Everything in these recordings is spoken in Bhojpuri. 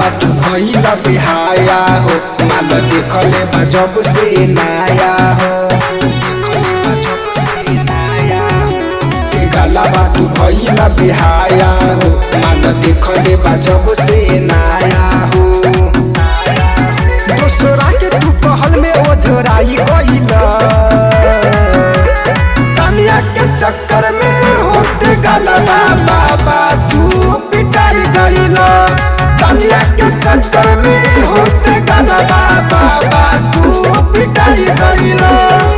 तू भइला बिहाया हो माल देखले बा जब से नया हो देखले बा जब से नया हो। के गाला बा तू भइला बिहाया हो माल देखले बा जब से नया हो दोसरा के तू कहल में ओझराई गइला कनिया के चक्कर में होते गाला बाबा तू पिटाई गइला कनिया के चक्कर में होते गाला बाबा तू पिटाई गइला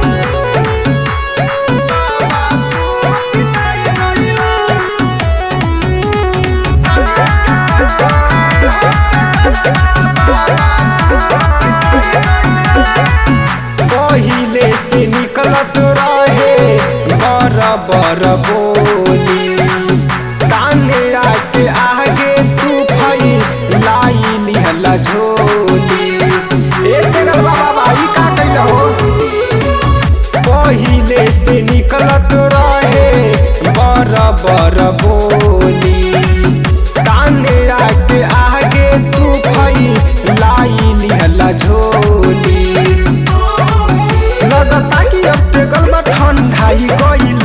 पहिले से निकलत रहे बर बर बोली ताने आके आगे तू भई लाई लिहला झोली ए तेरा बाबा भाई का कइला हो पहिले से निकलत रहे बर बर बोली ताने आके आगे तू भई लाई लिहला झोली लगता कि अब ते गलबा ठंडाई गइल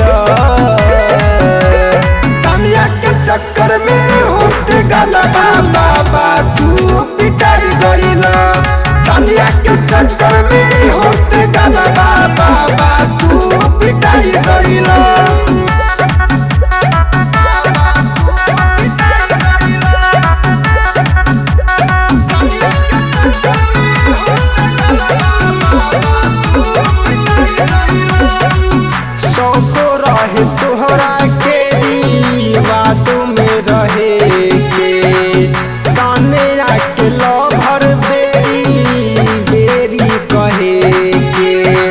तनिया के चक्कर में होते गला बाबा तू पिटाई गइल तनिया के चक्कर में होते गला बाबा तू पिटाई गइल सौको रहे तोहरा के दीवाद में रहे के ताने आके लभर बेरी बेरी कहे के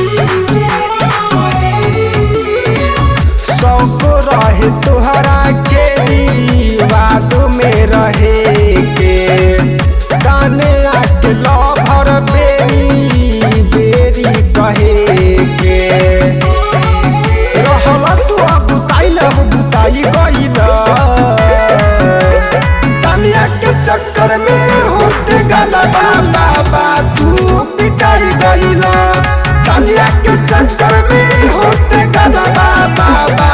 सौको रहे तोहरा के दीवाद में रहे के ताने आके लभर बेरी बेरी कहे के रहला तू अब बुताइल अब बुताई गइल तनिया के चक्कर में होते गला बाबा तू पिटाई गइल तनिया के चक्कर में होते गला बाबा